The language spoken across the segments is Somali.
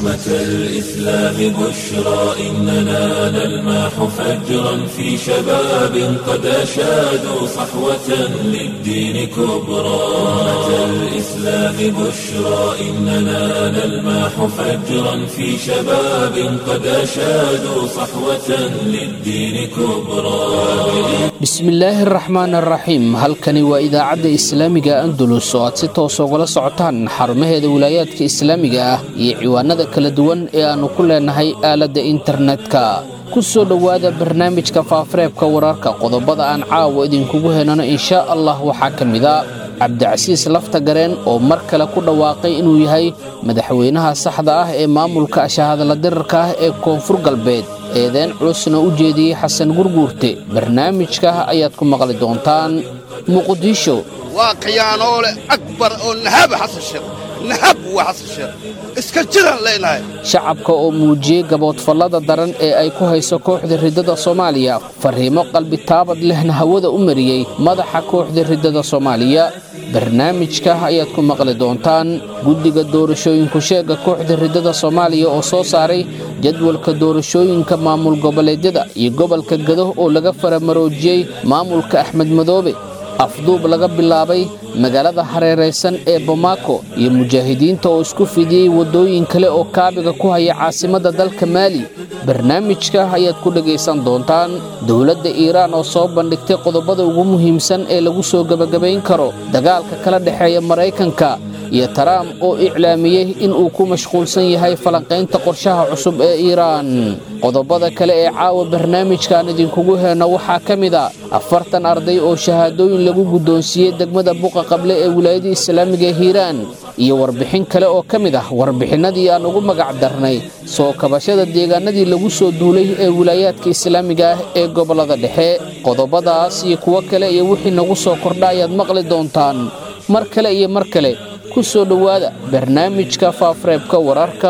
أمة الإسلام بشرى إننا نلمح فجرا في شباب قد أشادوا صحوة للدين كبرى أمة الإسلام بشرى إننا نلمح فجرا في شباب قد أشادوا صحوة للدين كبرى bismillaahi araxmaan araxiim halkani waa idaacadda islaamiga andalus oo aad si toos ugala socotaan xarumaheeda wilaayaadka islaamiga ah iyo ciwaanada kala duwan ee aannu ku leenahay aaladda internetka ku soo dhowaada barnaamijka faafareebka wararka qodobada aan caawa idinkugu henano inshaa allah waxaa ka mida cabdicasiis lafta gareen oo mar kale ku dhawaaqay inuu yahay madaxweynaha saxda ah ee maamulka ashahadala dirarka ah ee koonfur galbeed eedeen culusna u jeediyey xasan gurguurte barnaamijka ayaad ku maqli doontaan muqdisho waa khiyaanoole akbar oo nahaba xasan sheekh nahab waa xasan sheekh iska jiraan leenahay shacabka oo muujiyey gaboodfallada daran ee ay ku hayso kooxda riddada soomaaliya fariimo qalbi taabad lehna hawada u mariyey madaxa kooxda riddada soomaaliya barnaamijka ayaad ku maqli doontaan guddiga doorashooyinku sheega kooxda riddada soomaaliya oo soo saaray jadwalka doorashooyinka maamul goboleedyada iyo gobolka gado oo laga faramaroojiyey maamulka axmed madoobe afduub laga bilaabay magaalada hareeraysan ee bomaako iyo mujaahidiinta oo isku fidiyey waddooyin kale oo kaabiga ku haya caasimadda dalka maali barnaamijka ayaad ku dhegaysan doontaan dowladda iiraan oo soo bandhigtay qodobada ugu muhiimsan ee lagu soo gebagabayn karo dagaalka kala dhexeeya maraykanka iyo taraam oo iclaamiyey inuu ku mashquulsan yahay falanqaynta qorshaha cusub ee iiraan qodobada kale ee caawa barnaamijkan idinkugu heenno waxaa ka mid a afartan arday oo shahaadooyin lagu guddoonsiiyey degmada buqa qable ee wilaayada islaamiga ee hiiraan iyo warbixin kale oo ka mid ah warbixinnadii aan ugu magac darnay soo kabashada deegaanadii lagu soo duulay ee wilaayaadka islaamiga ah ee gobollada dhexe qodobadaas iyo kuwo kale iyo wixii nagu soo kordha ayaad maqli doontaan mar kale iyo mar kale ku soo dhowaada barnaamijka faafareebka wararka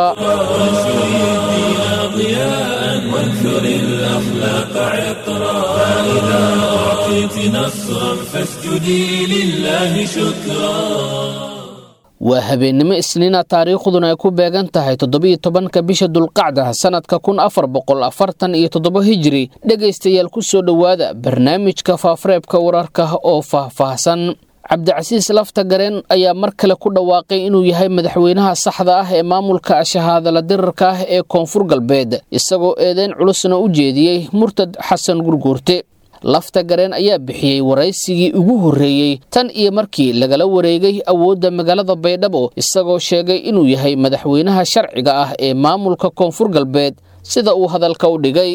وانثر الأخلاق عطرا فإذا أعطيت نصرا فاسجدي لله شكرا waa habeennimo isniina taariikhduna ay ku beegan tahay toddobiyo tobanka bisha dulqacda sannadka kun afar boqol afartan iyo toddoba hijiri dhegaystayaal ku soo dhowaada barnaamijka faafareebka wararka oo faahfaahsan cabdicasiis lafta gareen ayaa mar kale ku dhawaaqay inuu yahay madaxweynaha saxda ah ee maamulka ashahadala dirarka ah ee koonfur galbeed isagoo eedeyn culusna u jeediyey murtad xasan gurguurte lafta gareen ayaa bixiyey waraysigii ugu horreeyey tan iyo markii lagala wareegay awoodda magaalada baydhabo isagoo sheegay inuu yahay madaxweynaha sharciga ah ee maamulka koonfur galbeed sida uu hadalka u dhigay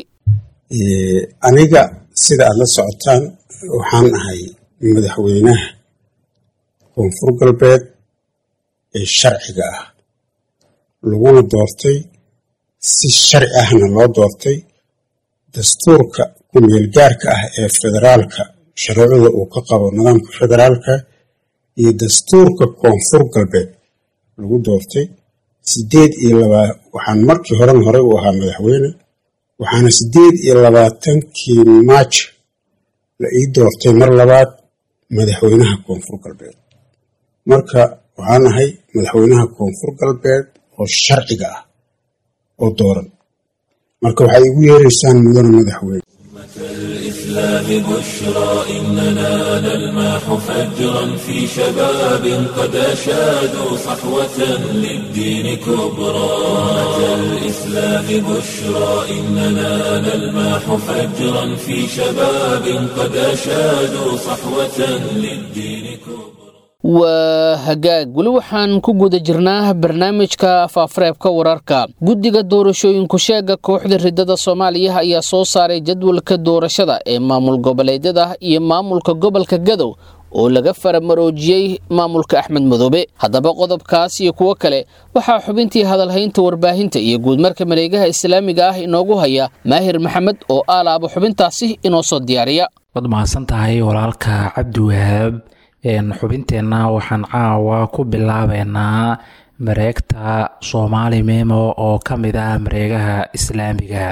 aniga sida aad la socotaan waxaan ahay madaxweynaha koonfur galbeed ee sharciga ah laguna doortay si sharci ahna loo doortay dastuurka ku-meelgaarka ah ee federaalka sharuucda uu ka qabo nidaamka federaalka iyo dastuurka koonfur galbeed lagu doortay sideed iyo labaa waxaan markii horen horey u ahaa madaxweyne waxaana sideed iyo labaatankii maaj la ii doortay mar labaad madaxweynaha koonfur galbeed marka waxaan ahay madaxweynaha koonfur galbeed oo sharciga ah oo dooran marka waxay igu yeeraysaan mudane madaxweyne الإسلام بشرى إننا نلمح فجرا في شباب قد أشادوا صحوة للدين كبرى الإسلام بشرى إننا نلمح فجرا في شباب قد أشادوا صحوة للدين كبرى waa hagaag weli waxaan ku guda jirnaa barnaamijka faafareebka wararka guddiga doorashooyinku sheega kooxda riddada soomaaliya ayaa soo saaray jadwalka doorashada ee maamul goboleedyada iyo maamulka gobolka gadow oo laga faramaroojiyey maamulka axmed madoobe haddaba qodobkaas iyo kuwo kale waxaa xubintii hadalhaynta warbaahinta iyo guudmarka mareegaha islaamiga ah inoogu haya maahir maxamed oo aalaaba xubintaasi inoo soo diyaariya waad mahadsan tahay walaalka cabdi wahaab xubinteenna waxaan caawa ku bilaabeynaa mareegta soomaali memo oo ka mid ah mareegaha islaamiga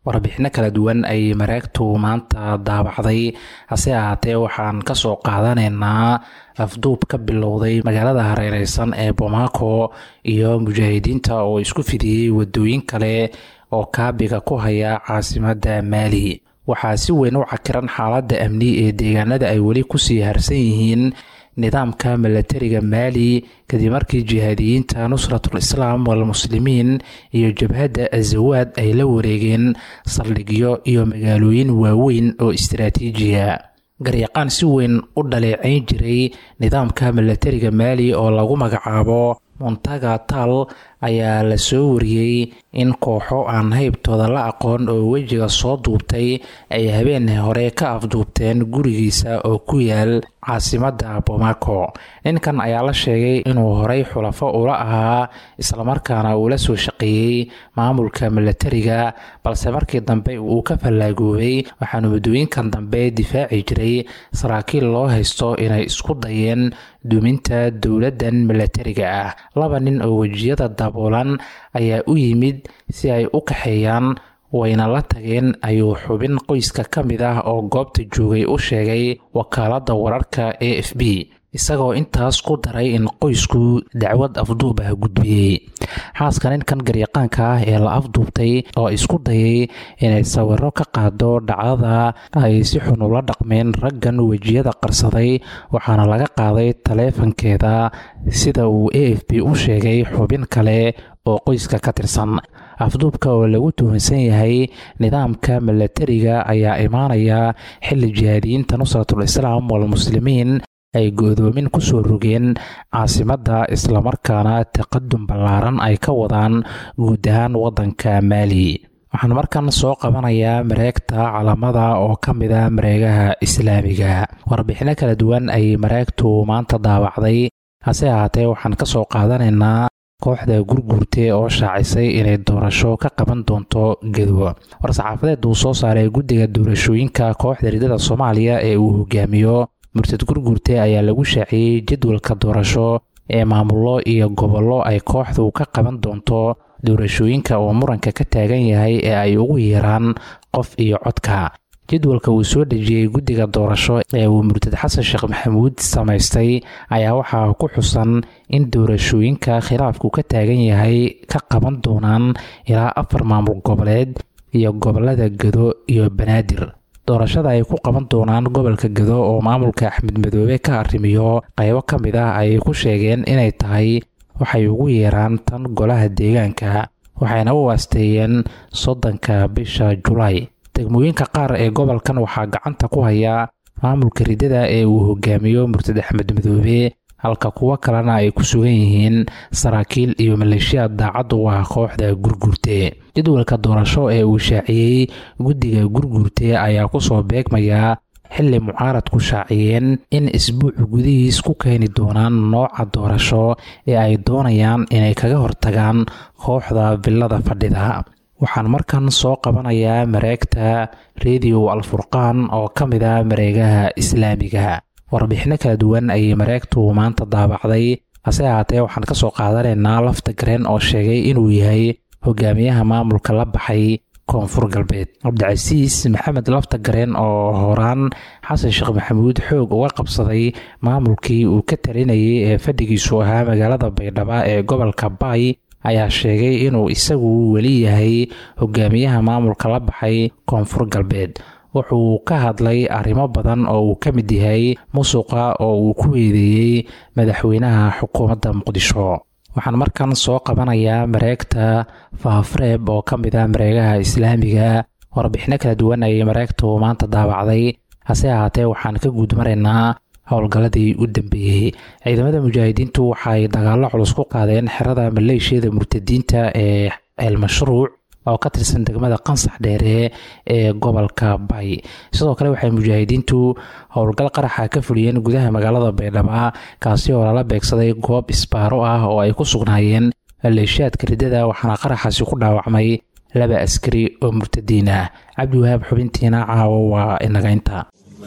warbixino kala duwan ay mareegtu maanta daabacday hase ahaatee waxaan kasoo qaadanaynaa afduub ka bilowday magaalada hareereysan ee bomaako iyo mujaahidiinta oo isku fidiyey wadooyin kale oo kaabiga ku haya caasimadda maali waxaa si weyn u cakiran xaaladda amni ee deegaanada ay weli kusii harsan yihiin nidaamka milatariga maali kadib markii jihaadiyiinta nusratul islaam walmuslimiin iyo jabhadda azawaad ay la wareegeen saldhigyo iyo magaalooyin waaweyn oo istaraatiijiya garyaqaan si weyn u dhaleecayn jiray nidaamka milatariga maali oo lagu magacaabo montaga tal ayaa la soo wariyey in kooxo aan haybtooda la aqoon oo wejiga soo duubtay ay habeen hore ka afduubteen gurigiisa oo ku yaal caasimadda bomaako ninkan ayaa la sheegay inuu horey xulafo ula ahaa islamarkaana uu la soo shaqeeyey maamulka milatariga balse markii dambe uu ka fallaagoobay waxaanu muddooyinkan dambe difaaci jiray saraakiil loo haysto inay isku dayeen duminta dowladdan milatariga ah laba nin oo wejiyada daboolan ayaa u yimid si ay u kaxeeyaan wayna la tageen ayuu xubin qoyska ka mid ah oo goobta joogay u sheegay wakaaladda wararka a f b isagoo intaas ku daray in qoysku dacwad afduub ah gudbiyey xaaska ninkan garyaqaanka ah ee la afduubtay oo isku dayay inay sawiro ka qaado dhacdada ay si xun ula dhaqmeen raggan wejiyada qarsaday waxaana laga qaaday taleefankeeda sida uu a f b u sheegay xubin kale oo qoyska ka tirsan afduubka oo lagu tuhunsan yahay nidaamka milatariga ayaa imaanaya xilli jihaadiyiinta nusratul islaam walmuslimiin ay go-doomin ku soo rogeen caasimadda islamarkaana taqadum ballaaran ay ka wadaan guud ahaan waddanka maali waxaan markan soo qabanayaa mareegta calamada oo ka mid a mareegaha islaamiga warbixino kala duwan ay mareegtu maanta daawacday hase ahaatee waxaan ka soo qaadanaynaa kooxda gurguurte oo shaacisay inay doorasho ka qaban doonto gedo war-saxaafadeed uu soo saaray guddiga doorashooyinka kooxda ridada soomaaliya ee uu hogaamiyo murtad gurguurte ayaa lagu shaaciyey jadwalka doorasho ee maamullo iyo gobollo ay kooxdu ka qaban doonto doorashooyinka oo muranka ka taagan yahay ee ay ugu yeeraan qof iyo codka jadwalka uu soo dhejiyey guddiga doorasho ee uu murtad xasan sheekh maxamuud samaystay ayaa waxaa ku xusan in doorashooyinka khilaafku ka taagan yahay ka qaban doonaan ilaa afar maamul goboleed iyo gobolada gedo iyo banaadir doorashada ay ku qaban doonaan gobolka gedo oo maamulka axmed madoobe ka arrimiyo qaybo ka mid ah ayay ku sheegeen inay tahay waxay ugu yeeraan tan golaha deegaanka waxayna u waasteeyeen soddonka bisha julaay degmooyinka qaar ee gobolkan waxaa gacanta ku haya maamulka ridada ee uu hogaamiyo murtad axmed madoobe halka kuwo kalena ay ku sugan yihiin saraakiil iyo maleeshiyaad daacad u ah kooxda gurguurte jadwalka doorasho ee uu shaaciyey guddiga gurguurte ayaa kusoo beegmaya xilli mucaaradku shaaciyeen in isbuucu gudihiis ku keeni doonaan nooca doorasho ee ay doonayaan inay kaga hortagaan kooxda villada fadhida waxaan markan soo qabanayaa mareegta rediyo alfurqaan oo ka mid ah mareegaha islaamiga warbixino kala duwan ayay mareegtu maanta daabacday hase ahaatee waxaan ka soo qaadanaynaa lafta gareen oo sheegay inuu yahay hogaamiyaha maamulka la baxay koonfur galbeed cabdicasiis maxamed lafta gareen oo horaan xasan sheekh maxamuud xoog uga qabsaday maamulkii uu ka talinayay ee fadhigiisu ahaa magaalada baydhabo ee gobolka baay ayaa sheegay inuu isagu weli yahay hogaamiyaha maamulka la baxay koonfur galbeed wuxuu ka hadlay arrimo badan oo uu ka mid yahay musuqa oo uu ku eedeeyey madaxweynaha xukuumadda muqdisho waxaan markan soo qabanayaa mareegta faafreeb oo ka mid ah mareegaha islaamiga warbixino kala duwan ayay mareegtu maanta daabacday hase ahaatee waxaan ka guud maraynaa howlgalladii u dambeeyey ciidamada mujaahidiintu waxaay dagaallo culus ku qaadeen xerada maleeshiyada murtadiinta ee ceelmashruuc oo ka tirsan degmada qansax dheere ee gobolka bay sidoo kale waxay mujaahidiintu howlgal qaraxa ka fuliyeen gudaha magaalada baydhaba kaasi oo lala beegsaday goob isbaaro ah oo ay ku sugnaayeen maleeshiyaadka riddada waxaana qaraxaasi ku dhaawacmay laba askari oo murtadiin ah cabdiwahaab xubintiina caawo waa inagaynta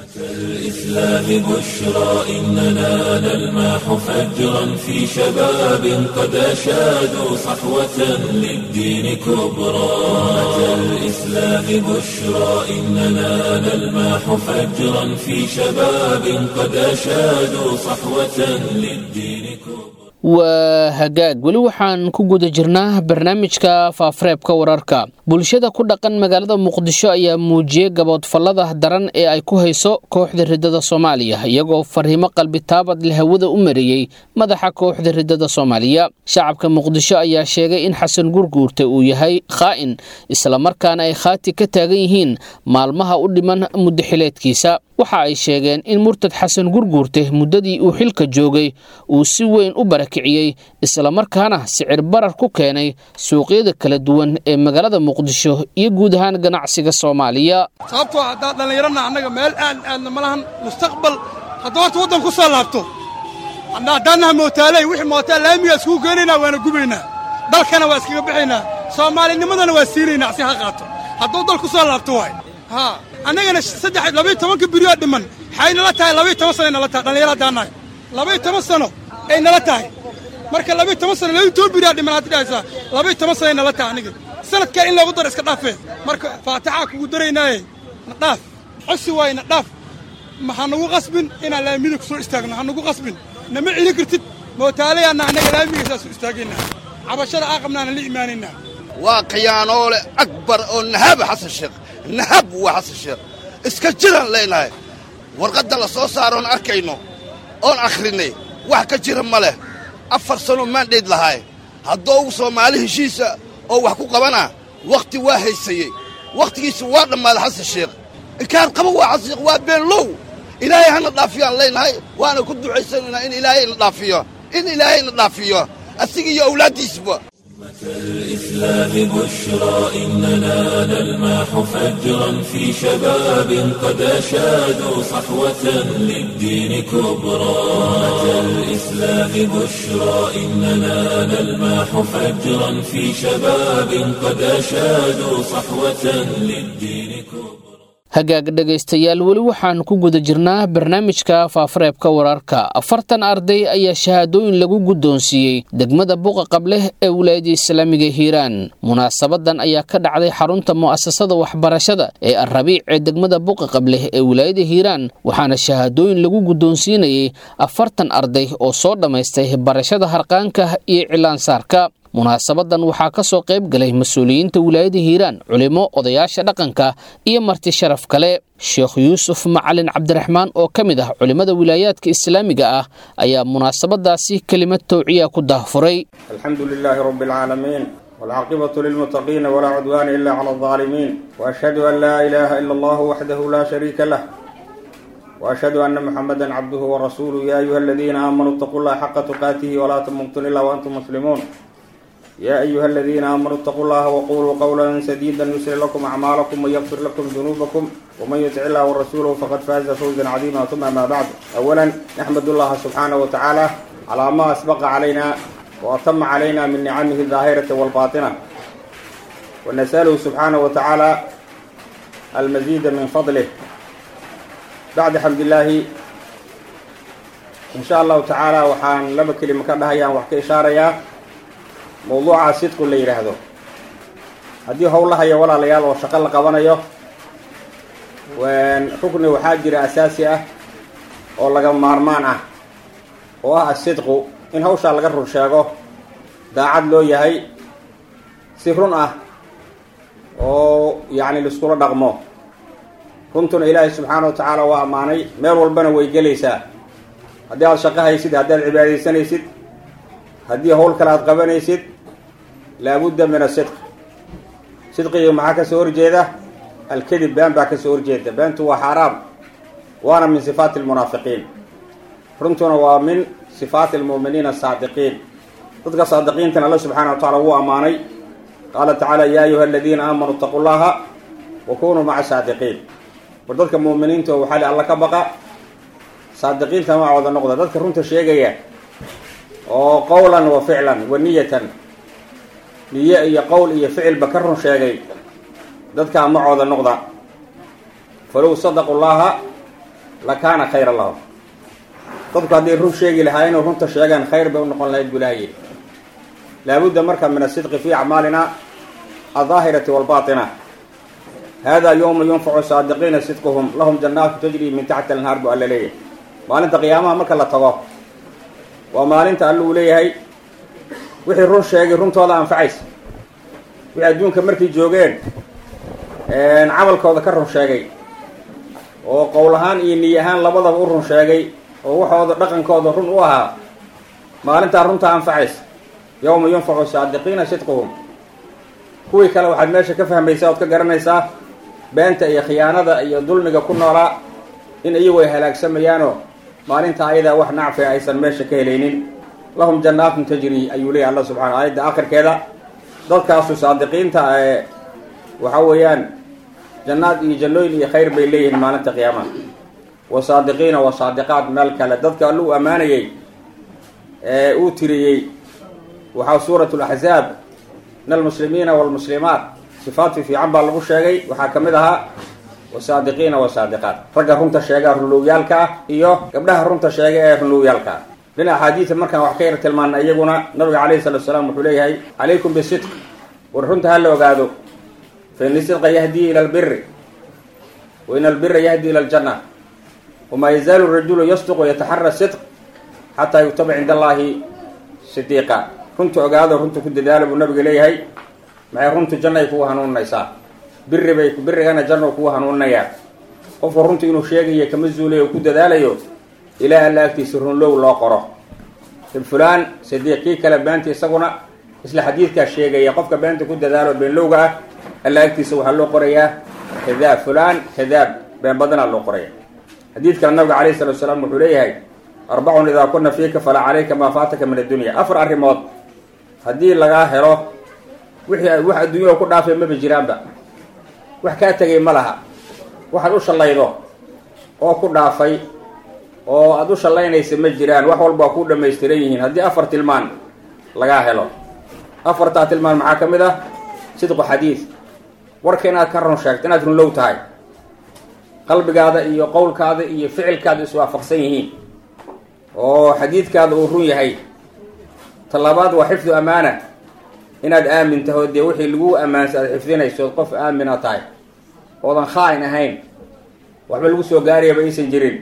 الإسلام بشرى إننا نلمح فجرا في شباب قد أشادوا صحوة للدين كبرى أتى الإسلام بشرى إننا نلمح فجرا في شباب قد أشادوا صحوة للدين كبرى waa hagaag weli waxaan ku guda jirnaa barnaamijka faafareebka wararka bulshada ku dhaqan magaalada muqdisho ayaa muujiyey gaboodfallada daran ee ay ku hayso kooxda riddada soomaaliya iyagoo fariimo qalbitaabad leh hawada u mariyey madaxa kooxda riddada soomaaliya shacabka muqdisho ayaa sheegay in xasan gurguurte uu yahay khaa'in islamarkaana ay khaati ka taagan yihiin maalmaha u dhiman muddaxileedkiisa waxa ay sheegeen in murtad xasan gurguurte muddadii uu xilka joogay uu si weyn u barakiciyey islamarkaana sicir barar ku keenay suuqyada kala duwan ee magaalada muqdisho iyo guud ahaan ganacsiga soomaaliya sababtoo haddaad dhallinyarana annaga meel aan aadna ma lahan mustaqbal hadduu horta waddan ku soo laabto haddaannaha mootaaley wixii mootaa laamigaa iskugu geenaynaa waana gubaynaa dalkana waa iskaga bixaynaa soomaalinimadana waa siinaynaa si ha qaato hadduu dal ku soo laabto waay haa annagana saddex labayo tobanka berioo dhiman waxay nala tahay labayo toban sano ay nala tahay dhallinyaro haddaan nahay labayo toban sano ay nala tahay marka labayo toban sano labayo toban beriyaa dhiman haddi dhahaysaa labayo toban sano ay nala tahay aniga sanadkan in loogu daro iska dhaafee marka faatixaa kugu daraynaaye na dhaaf cosi waaye na dhaaf ma ha nagu qasbin inaan laamida ku soo istaagno ha nagu qasbin nama celin kartid mootaalayaanna annaga laamiga saas u istaagaynaa cabashada aa qabnaana la imaanaynaa waa khiyaanoole akbar oo nahaba xasan sheekh nahab waa xasan sheekh iska jiraan leenahay warqadda la soo saaroon arkayno oon akhrinay wax ka jira ma leh afar sanoo maandhayd lahaay haddou soomaali heshiisa oo wax ku qabanaa wakhti waa haysayey wakhtigiisa waa dhammaaday xasan sheekh inkaan qaba waa xasan sheekh waa beenlow ilaahay hana dhaafiyaan leenahay waana ku ducaysanaynaa in ilaahay na dhaafiyo in ilaahay na dhaafiyo asiga iyo awlaaddiisba الإسلام بشرى إننا نلمح فجرا في شباب قد أشادوا صحوة للدين كبرى أتى الإسلام بشرى إننا نلمح فجرا في شباب قد أشادوا صحوة للدين كبرى hagaag dhegaystayaal weli waxaan ku guda jirnaa barnaamijka faafareebka wararka afartan arday ayaa shahaadooyin lagu guddoonsiiyey degmada buqa qableh ee wilaayada islaamiga hiiraan munaasabadan ayaa ka dhacday xarunta mu'asasada waxbarashada ee alrabiic ee degmada buqa qableh ee wilaayada hiiraan waxaana shahaadooyin lagu guddoonsiinayey afartan arday oo soo dhammaystay barashada harqaanka iyo cilaansaarka munaasabadan waxaa ka soo qayb galay mas-uuliyiinta wilaayada hiiraan culimo odayaasha dhaqanka iyo marti sharaf kale sheekh yuusuf macalin cabdiraxmaan oo ka mid ah culimmada wilaayaadka islaamiga ah ayaa munaasabadaasi kelimad towciya ku daahfuray alxamdu lilaahi rabi alcaalamiin waalcaaqibatu lilmuttaqiina walaa cudwaana ila cala aldaalimiin waashhadu an laa ilaaha ila allahu waxdahu laa shariika lah وأشهد أن محمدا عبده ورسوله يا أيها الذين آمنوا اتقوا الله حق تقاته ولا تموتن إلا وأنتم مسلمون يا أيها الذين آمنوا اتقوا الله وقولوا قولا سديدا يسر لكم أعمالكم ويغفر لكم ذنوبكم ومن يطع الله ورسوله فقد فاز فوزا عظيما ثم ما بعد أولا نحمد الله سبحانه وتعالى على ما أسبق علينا وأتم علينا من نعمه الظاهرة والباطنة ونسأله سبحانه وتعالى المزيد من فضله بعد حمد الله إن شاء الله تعالى وحان لما كلمة كدها وحكي إشارة mawduucaa sidku la yidhaahdo haddii howlahayo walaalayaal oo shaqo la qabanayo rukni waxaa jira asaasi ah oo laga maarmaan ah oo ah asidqu in hawshaa laga run sheego daacad loo yahay si run ah oo yacni laiskula dhaqmo runtuna ilaahay subxaana wa tacaala waa ammaanay meel walbana way gelaysaa haddii aada shaqo haysid haddii aad cibaadaysanaysid haddii howl kale aada qabanaysid laabudda min asidq sidqiga maxaa ka soo horjeeda alkadib been baa ka soo horjeeda beentu waa xaaraam waana min sifaati almunaafiqiin runtuna waa min sifaati almu'miniina asaadiqiin dadka saadiqiintana alla subxaana wa tacala wuu ammaanay qaala tacaala yaa ayuha aladiina aamanuu itaquu llaha wa kunuu maca saadiqiin war dadka mu'miniinta oo waxaa alla ka baqa saadiqiinta macooda noqda dadka runta sheegaya oo qowlan wa ficlan wa niyatan niye iyo qowl iyo ficilba ka run sheegay dadkaa macooda noqda falow sadaqu llaha lakaana khayra lahum dadku hadday run sheegi lahaa inuu runta sheegaan khayr bay u noqon lahayd bulaaye laabudda marka min asidqi fi acmaalina aldaahirati walbaatina hada yowma yunfacu saadiqiina sidquhum lahum jannaatu tajri min taxti anhaar bu alla leeyahay maalinta qiyaamaha marka la tago waa maalinta alla uu leeyahay wixii run sheegay runtooda anfacaysa wixii adduunka markay joogeen camalkooda ka run sheegay oo qowl ahaan iyo niy ahaan labadaba u run sheegay oo waxooda dhaqankooda run u ahaa maalintaa runtaa anfacaysa yowma yunfacu saadiqiina sidquhum kuwii kale waxaad meesha ka fahmaysaa ood ka garanaysaa beenta iyo khiyaanada iyo dulmiga ku noolaa in iyagu ay halaagsamayaanoo maalinta ayadaa wax nacfi aysan meesha ka helaynin lahum jannaatun tajri ayuu leeyahy alla subxana aayadda akhirkeeda dadkaasu saadiqiinta ee waxa weeyaan jannaad iyo jannooyin iyo khayr bay leeyihiin maalinta qiyaamaha wa saadiqiina wa saadiqaat meel kale dadka alla u ammaanayey ee uu tiriyey waxaa suurat laxzaab min almuslimiina walmuslimaat sifaadki fiican baa lagu sheegay waxaa ka mid ahaa wasaadiqiina wasaadiqaat ragga runta sheega runlowyaalka ah iyo gabdhaha runta sheega ee runlowyaalka ah dhinaca axaadiida markaan wax ka yar tilmaana iyaguna nabiga calayhi salatu salaam wuxuu leeyahay calaykum bisidq war runta ha la ogaado fa in sidqa yahdii ila albiri wa in albira yahdi ila aljanna wamaa yazaalu rajulu yasduq wayataxara sidq xataa yugtaba cinda allahi sidiiqa runta ogaado runta ku dadaala buu nabiga leeyahay maxay runtu jannay kugu hanuuninaysaa biri bay birigana janno kugu hanuuninayaa qofku runta inuu sheegayo kama zuulayo ku dadaalayo ilaa alla agtiisa runlow loo qoro fulaan sidiiq kii kale beenta isaguna isla xadiidkaa sheegaya qofka beenta ku dadaalo beenlowga ah alla agtiisa waxaa loo qorayaa kadaab fulaan kadaab been badanaa loo qoraya xadiidkana nabiga calayhi salatu salaam wuxuu leeyahay arbacun idaa kuna fiika falaa calayka maa faataka min addunya afar arrimood haddii lagaa helo wixii wax adduunyao ku dhaafay maba jiraanba wax kaa tegay ma laha waxaad u shallaydo oo ku dhaafay oo aada u shallaynaysa ma jiraan wax walba waa ku dhamaystiran yihiin haddii afar tilmaan lagaa helo afartaa tilmaan maxaa ka mid ah sidqu xadiid warka inaad ka run sheegto inaad runlow tahay qalbigaada iyo qowlkaada iyo ficilkaada iswaafaqsan yihiin oo xadiidkaada uu run yahay talabaad waa xifdu amaana inaad aamin taho dee wixii lagu ammaansa aad xifdinayso ood qof aamina tahay oodan khaa-in ahayn waxba lagu soo gaarayaba aysan jirin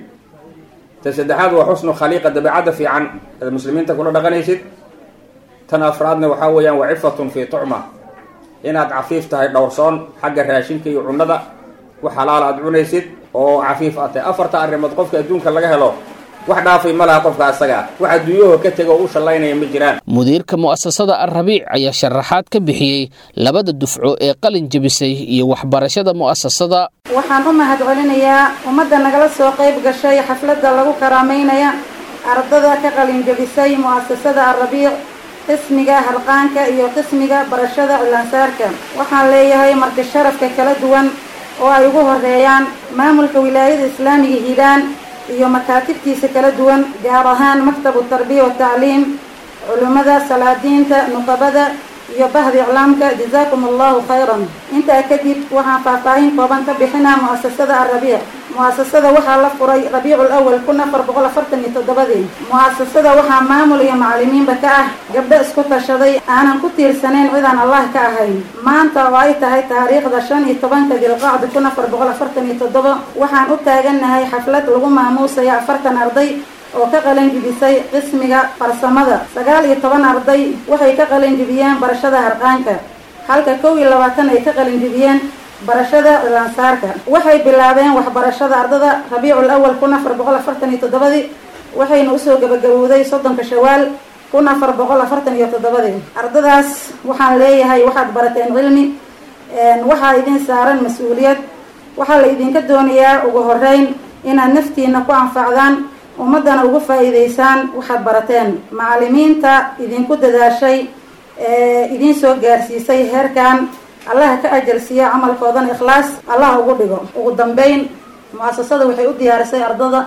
ta saddexaad waa xusnu khaliiqa dabeecadda fiican aad muslimiinta kula dhaqanaysid tan afraadna waxaa weeyaan waa cifatun fii tucma inaad cafiif tahay dhowrsoon xagga raashinka iyo cunnada wax xalaala aad cunaysid oo cafiif aad tahay afarta arrimood qofka adduunka laga helo wax dhaafay ma laha qofka asaga wax adduunyahoo ka tego oo u shallaynaya ma jiraan mudiirka mu'asasada alrabiic ayaa sharaxaad ka bixiyey labada dufco ee qalin jebisay iyo waxbarashada mu'asasada waxaan u mahad celinayaa ummadda nagala soo qayb gashay xafladda lagu karaameynaya ardada ka qalin jebisay mu'asasada alrabiic qismiga harqaanka iyo qismiga barashada cilaansaarka waxaan leeyahay marti sharafka kala duwan oo ay ugu horeeyaan maamulka wilaayada islaamiga hiiraan iyo makaatibtiisa kala duwan gaar ahaan maktabu tarbiya watacliim culimmada salaadiinta nuqabada iyo bahda iclaamka jazaakum allahu khayran intaa kadib waxaan faahfaahin kooban ka bixinaa mu'asasada alrabiic mu'asasada waxaa la furay rabiicul awal kun afar boqol afartan iyo toddobadii mu'asasada waxaa maamul iyo macalimiinba ka ah gabdho isku tashaday aanan ku tiirsanayn cidaan allah ka ahayn maanta oo ay tahay taariikhda shan iyo tobanka dilqacda kun afar boqol afartan iyo toddoba waxaan u taagannahay xaflad lagu maamuusaya afartan arday oo ka qalin jibisay qismiga farsamada sagaal iyo toban arday waxay ka qalin jibiyeen barashada harqaanka halka kow iyo labaatan ay ka qalin jibiyeen barashada cilaansaarka waxay bilaabeen waxbarashada ardada rabiicul awal kun afar boqol afartan iyo toddobadii waxayna usoo gabagabowday soddonka shawaal kun afar boqol afartan iyo toddobadii ardadaas waxaan leeyahay waxaad barateen cilmi waxaa idin saaran mas-uuliyad waxaa la idinka doonayaa ugu horeyn inaad naftiina ku anfacdaan ummaddana ugu faa'iidaysaan waxaad barateen macalimiinta idinku dadaashay ee idiin soo gaarsiisay heerkan allaha ka ajalsiiya camalkoodana ikhlaas allah ugu dhigo ugu dambeyn mu-asasada waxay u diyaarisay ardada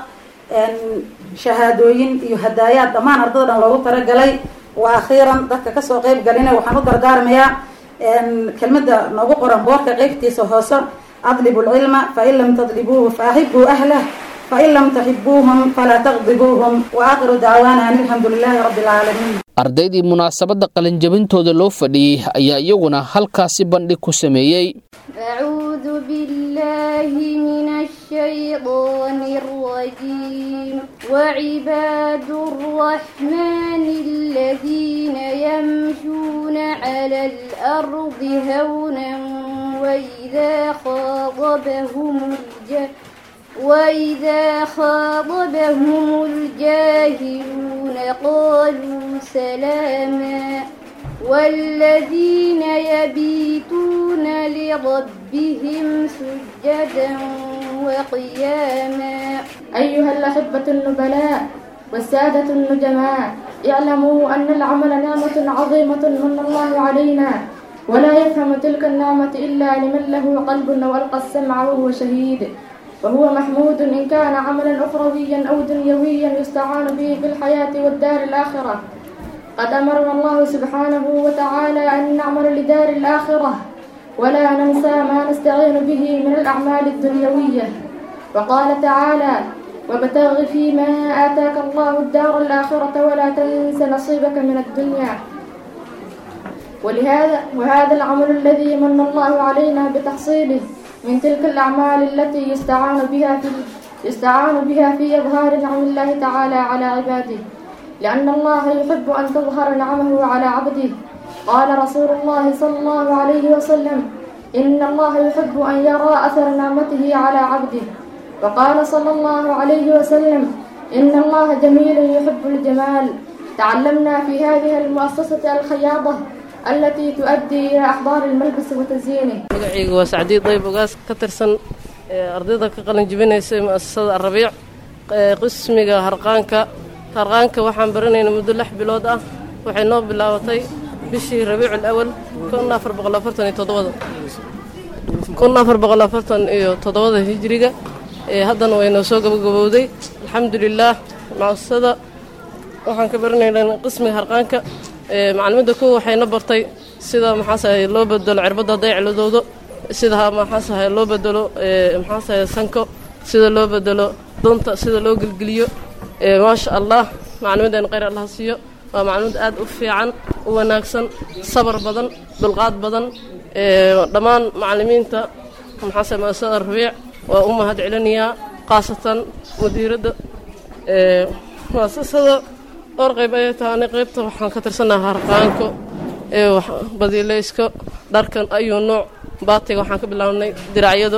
shahaadooyin iyo hadaayaad dhammaan ardada dhan loogu talagalay wa akhiiran dadka kasoo qeyb galina waxaan u dardaarmayaa kelmada noogu qoran boorka qeybtiisa hoose adlibu lcilma fain lam tadlibuuhu faahibuu ahlah فإن لم تحبوهم فلا تغضبوهم وآخر دعوانا أن الحمد لله رب العالمين ardaydii munaasabadda qalinjabintooda loo fadhiyey ayaa iyaguna halkaasi bandhig ku sameeyey أعوذ بالله من الشيطان الرجيم وعباد الرحمن الذين يمشون على الأرض هونا وإذا خاطبهم الجاهلون وإذا خاطبهم الجاهلون قالوا سلاما والذين يبيتون لربهم سجدا وقياما أيها الأحبة النبلاء والسادة النجماء اعلموا أن العمل نعمة عظيمة من الله علينا ولا يفهم تلك النعمة إلا لمن له قلب وألقى السمع وهو شهيد وهو محمود إن كان عملا أخرويا أو دنيويا يستعان به في الحياة والدار الآخرة قد أمرنا الله سبحانه وتعالى أن نعمل لدار الآخرة ولا ننسى ما نستعين به من الأعمال الدنيوية وقال تعالى وابتغ فيما آتاك الله الدار الآخرة ولا تنس نصيبك من الدنيا ولهذا وهذا العمل الذي من الله علينا بتحصيله من تلك الأعمال التي يستعان بها في يستعان بها في إظهار نعم الله تعالى على عباده لأن الله يحب أن تظهر نعمه على عبده قال رسول الله صلى الله عليه وسلم إن الله يحب أن يرى أثر نعمته على عبده وقال صلى الله عليه وسلم إن الله جميل يحب الجمال تعلمنا في هذه المؤسسة الخياضة التي تؤدي إلى أحضار الملبس وتزيينه magacayga waa sacdiid dayb ogaas ka tirsan ardayda ka qalin jebinaysa mu'asasada alrabiic qismiga harqaanka harqaanka waxaan baranaynaa muddo lix bilood ah waxay noo bilaabatay bishii rabiicul awal kun afar boqol afartan iyo toddobada kun afar boqol afartan iyo toddobada hijriga haddana way noo soo gabagabowday alxamdulilaah mu'asasada waxaan ka baranaynaa qismiga harqaanka maclumadda kow waxayna bartay sida maxaasahay loo bedelo cirbadda hadday ciladoodo sida maxaasahay loo bedelo maxaasahay sanko sida loo bedelo dunta sida loo gelgeliyo maasha allah maclumadeena khayr allah siiyo waa maclumad aad u fiican u wanaagsan sabar badan dulqaad badan dhammaan macalimiinta maxaasahay muasasada rabiic waa u mahad celinayaa khaasatan mudiiradda muasasada dhowr qayb ayay tahay ani qaybta waxaan ka tirsanaha harqaanko badiilayska dharkan ayuu nooc baatiga waxaan ka bilaabnay diracyado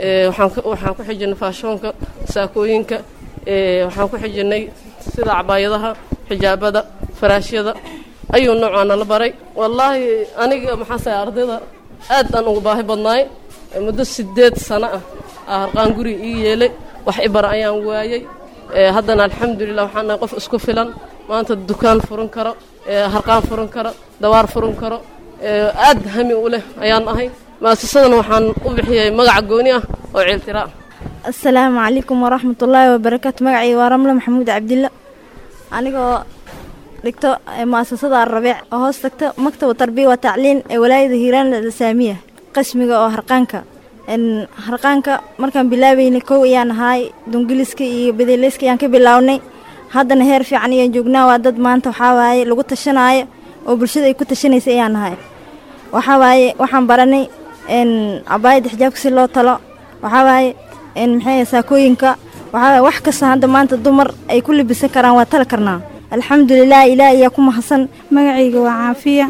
waxaan ku xijinay faashoonka saakooyinka waxaan ku xijinay sida cabaayadaha xijaabada faraashyada ayuu nooc waa nala baray wallaahi aniga maxaase ardayda aad aan ugu baahi badnaay muddo sideed sano ah aa harqaan guri ii yeelay wax i bara ayaan waayey haddana alxamdulilah waxaan nahay qof isku filan maanta dukaan furan karo harqaan furan karo dawaar furan karo aad hami u leh ayaan ahay mu'asasadana waxaan u bixiyey magaca gooni ah oo ciiltira ah asalaamu calaykum waraxmatullaahi wabarakaatu magacayga waa ramle maxamuud cabdilla anigoo dhigto mu'asasada alrabiic oo hoos tagto maktaba tarbiya wa tacliin ee walaayada hiiraan alislaamiya qismiga oo harqaanka harqaanka markaan bilaabeynay kow ayaan ahaay dungiliska iyo bedeleyska ayaan ka bilownay haddana heer fiican ayaan joognaa waa dad maanta waxaa waaye lagu tashanaayo oo bulshada ay ku tashanaysa ayaan ahay waxaa waaye waxaan baranay cabaayadda xijaabka si loo talo waxaa waaye maxay saakooyinka waxaa waaye wax kasta hadda maanta dumar ay ku libisan karaan waa tali karnaa alxamdulilah ilaah ayaa ku mahadsan magacayga waa caafiya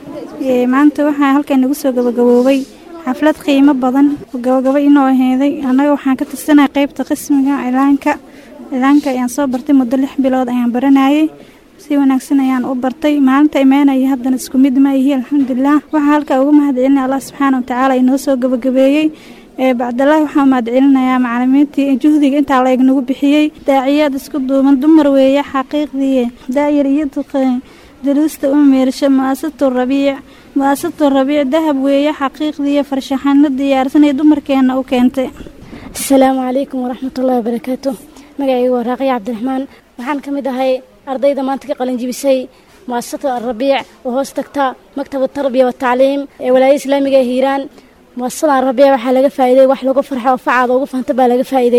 maanta waxaa halkan nagu soo gabagaboobay xaflad qiimo badan oo gabagabo inoo aheeday annaga waxaan ka tirsanay qaybta qismiga cilaanka cilaanka ayaan soo bartay muddo lix bilood ayaan baranayay si wanaagsan ayaan u bartay maalinta imaanaya haddana isku mid ma ihi alxamdulilah waxaa halkaa uga mahad celinaya allah subxaana watacaala inoo soo gabagabeeyey bacdalaahi waxaa mahad celinayaa macalimiintii juhdiga intaa la eg nagu bixiyey daaciyaad isku duuban dumar weeye xaqiiqdii daayar iyo duqeen daruusta u meersho mu'asasatu rabiic mu'asasatu rabiic dahab weeye xaqiiqdii farshaxano diyaarsanay dumarkeena u keentay asalaamu calaykum waraxmatullahi wabarakaatu magacaygu waa raaqiya cabdiraxmaan waxaan ka mid ahay ardayda maanta ka qalinjibisay mu'asasatu alrabiic oo hoos tagta maktaba tarbiya watacliim ee walaayada islaamiga ee hiiraan mu'asasada alrabiic waxaa laga faa'iiday wax lagu farxo oo facaada ugu fahanta baa laga faa'iiday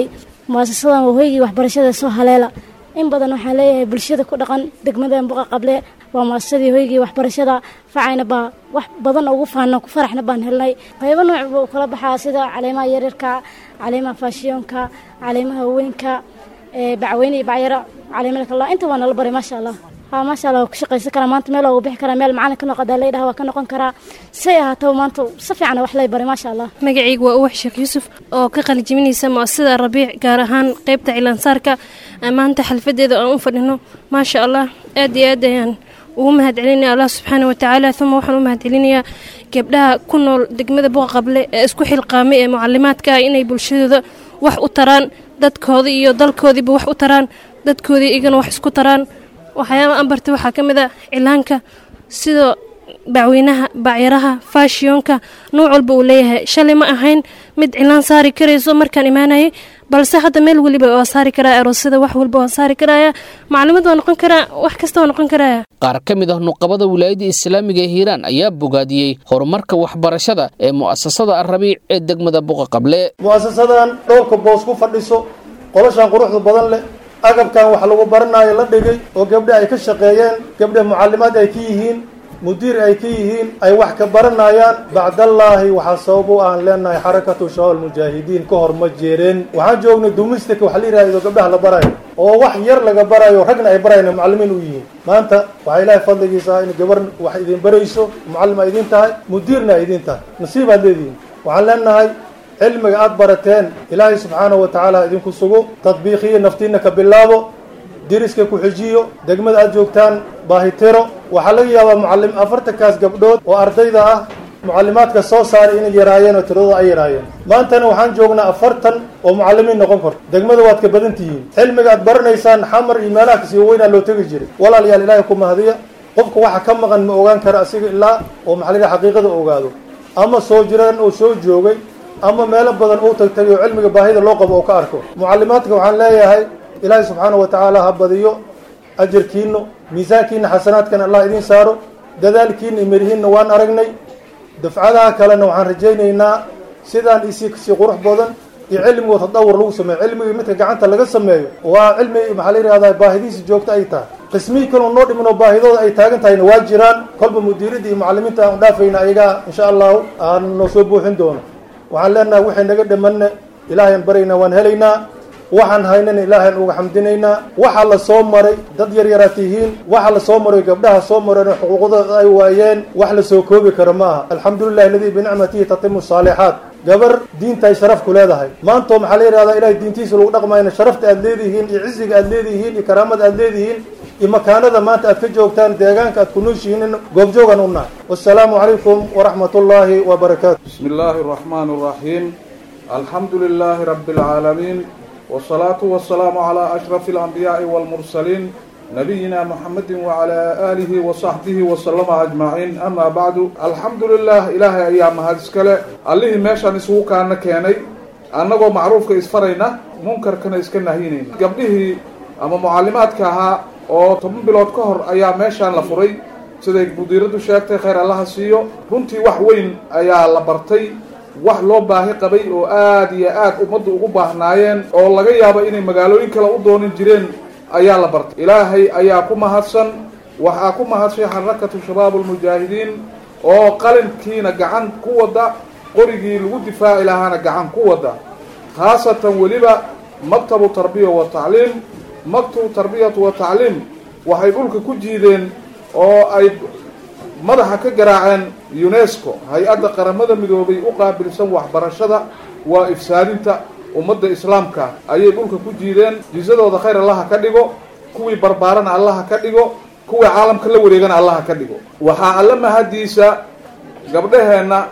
muasasadan waa hoygii waxbarashada soo haleela in badan waxaan leeyahay bulshada ku dhaqan degmada buqa qable waa muasasadii hoygii waxbarashada facayna baa wax badan ugu faano ku faraxna baan helnay qaybo nooc buu kala baxaa sida caleemaha yaryarka caleemaha faashiyoonka caleemaha haweenka bacweyne iyo bacyaro caleemada kala inta waa nala baray maasha allah haa maasha allah waa ku shaqaysan karaa maanta meel waa bixi karaa meel macalin ka noqodaa laydhaha waa ka noqon karaa say ahaataba maanta si fiican wax lay baray maasha allah magacaygu waa uwax sheekh yuusuf oo ka qalijibinaysa muasasada rabiic gaar ahaan qaybta cilaansaarka maanta xalfadeeda aan u fadhino maasha allah aad iyo aad ayaan ugu mahadcelinaya allah subxaana watacaala uma waxaan u mahadcelinayaa gabdhaha ku nool degmada buqa qable ee isku xilqaamay ee mucalimaadka ah inay bulshadooda wax u taraan dadkooda iyo dalkoodiiba wax u taraan dadkoodii igana wax isku taraan waxyaaba aan bartay waxaa ka mid a cilaanka sida bacweynaha bacyaraha faashiyonka nuuc walba uu leeyahay shalay ma ahayn mid cilaan saari karayso markaan imaanayay balse hadda meel weliba waa saari karaa aroosyada wax walba waan saari karaya maclimad waa noqon karaa wax kasta waa noqon karaya qaar ka mid ah nuqabada wilaayadda islaamiga ee hiiraan ayaa bogaadiyey horumarka waxbarashada ee mu'asasada alrabiic ee degmada buqa qable mu'asasadan dhowrka boos ku fadhiso qolashan quruxda badan leh agabkan wax lagu baranayo la dhigay oo gabdhe ay ka shaqeeyeen gabdhe mucalimaad ay ka yihiin mudiir ay ka yihiin ay wax ka baranayaan bacdallaahi waxaa sabab u aan leenahay xarakatu shabaab mujaahidiin ka hor ma jeereen waxaan joognay dumistika waxa la yidhahdo gabdhaha la barayo oo wax yar laga barayo ragna ay barayna mucalimiin u yihiin maanta waxaa ilaahay fadligiisa in gabar wax idin barayso mucallim ay idin tahay mudiirna ay idin tahay nasiib aad leedihiin waxaan leenahay cilmiga aad barateen ilaahay subxaanahu wa tacaala idinku sugo tadbiiqiyo naftiina ka bilaabo diriska ku xijiyo degmada aad joogtaan baahitiro waxaa laga yaabaa mucalim afartankaas gabdhood oo ardayda ah mucalimaadka soo saaray inay yaraayeen oo tiradooda ay yaraayeen maantana waxaan joognaa afartan oo mucalimiin noqon karto degmada waad ka badan tihiin cilmiga aad baranaysaan xamar iyo meelaha kasii weynaa loo tegi jiray walaalayaal ilaahay ku mahadiya qofka waxa ka maqan ma ogaan kara asiga ilaa oo maxaa la yidhaha xaqiiqada ogaado ama soo jiraan oo soo joogay ama meelo badan uu tagtay oo cilmiga baahida loo qabo oo ka arko mucalimaadka waxaan leeyahay ilaahay subxaanahu wa tacaala ha badiyo ajarkiina miisaankiina xasanaadkan allah idiin saaro dadaalkiina iyo merihiinna waan aragnay dafcadaha kalena waxaan rajaynaynaa sidaan isii kasii qurux badan iyo cilmigood tadawur lagu sameeyo cilmigii midka gacanta laga sameeyo waa cilmi maxaa la yidhahdaa baahidiisa joogto ay tahay qismihii kaloo noo dhimin oo baahidooda ay taagan tahayna waa jiraan kolba mudiiradda iyo mucalimiinta aan dhaafayna ayagaa insha allahu aan noo soo buuxin doono waxaan leenahay waxay naga dhamanna ilaahayaan baraynaa waan helaynaa waxaan haynana ilaahayn uga xamdinaynaa waxaa la soo maray dad yar yaraa tihiin waxaa la soo maray gabdhaha soo mareen oo xuquuqdooda ay waayeen wax la soo koobi karo ma aha alxamdulilahi aladii binicmatihi tatimu saalixaat gabar diinta ay sharaf ku leedahay maantoo maxaa la yidhahdaa ilahay diintiisa lagu dhaqmayna sharafta aad leedihiin iyo ciziga aad leedihiin iyo karaamada aad leedihiin iyo makaanada maanta aad ka joogtaan deegaanka aad ku nooshihiin goobjoogan u nahay wasalaamu calaykum waraxmat ullaahi wabarakaatu bismi illaahi araxmaani araxiim alxamdu lilaahi rabbi alcaalamiin والصلاة والسلام على أشرف الأنبياء والمرسلين نبينا محمد وعلى آله وصحبه وسلم أجمعين أما بعد الحمد لله إلهي أيام هذا السكالة اللي ماشان اسوه كان كيني أنه معروف كإسفرينا منكر كان إسكنا هينين قبله أما معلمات كها oo toban bilood ka hor ayaa meeshaan la furay siday mudiiradu sheegtay khayr allaha siiyo runtii wax weyn ayaa la bartay wax loo baahi qabay oo aada iyo aad ummaddu ugu baahnaayeen oo laga yaabo inay magaalooyin kale u doonin jireen ayaa la bartay ilaahay ayaa ku mahadsan waxaa ku mahadshay xarakatu shabaab almujaahidiin oo qalinkiina gacan ku wada qorigii lagu difaaci lahaana gacan ku wada khaasatan weliba maktabu tarbiya wa tacliim maktabu tarbiyatu wa tacliim waxay dhulka ku jiideen oo ay madaxa ka garaaceen unesco hay-adda qaramada midoobay u qaabilsan waxbarashada waa ifsaadinta ummadda islaamka ayay dhulka ku jiideen jisadooda khayr allaha ka dhigo kuwii barbaarana allaha ka dhigo kuwii caalamka la wareegana allaha ka dhigo waxaa alla mahadiisa gabdhaheenna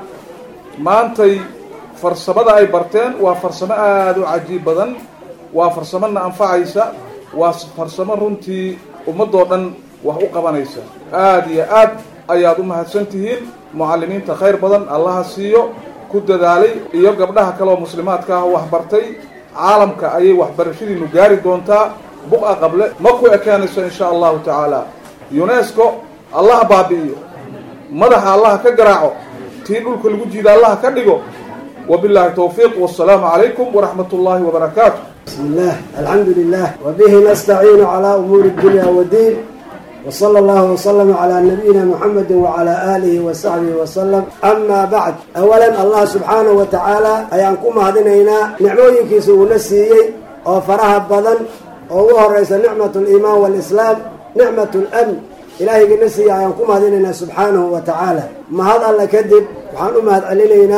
maantay farsamada ay barteen waa farsamo aada u cajiib badan waa farsamona anfacaysa waa farsamo runtii ummadoo dhan wax u qabanaysa aada iyo aad ayaad u mahadsan tihiin mucalimiinta khayr badan allaha siiyo ku dadaalay iyo gabdhaha kaleoo muslimaadka ah wax bartay caalamka ayay waxbarashadiinu gaari doontaa buqa qable ma ku ekaanayso insha allahu tacaala unesco allaha baabi'iyo madaxa allaha ka garaaco tii dhulka lagu jiida allaha ka dhigo wabillahi towfiiq wasalaamu calaykum waraxmat ullaahi wabarakaatu بسم الله الحمد لله وبه نستعين على أمور الدنيا والدين وصلى الله وسلم على نبينا محمد وعلى آله وصحبه وسلم أما بعد أولا الله سبحانه وتعالى أيانكم هذينينا نعموين كيسو نسيي أو فرها بدن أو رئيس نعمة الإيمان والإسلام نعمة الأمن إلهي نسيي أيانكم هذينينا سبحانه وتعالى ما هذا الله كذب وحان أمهد علينا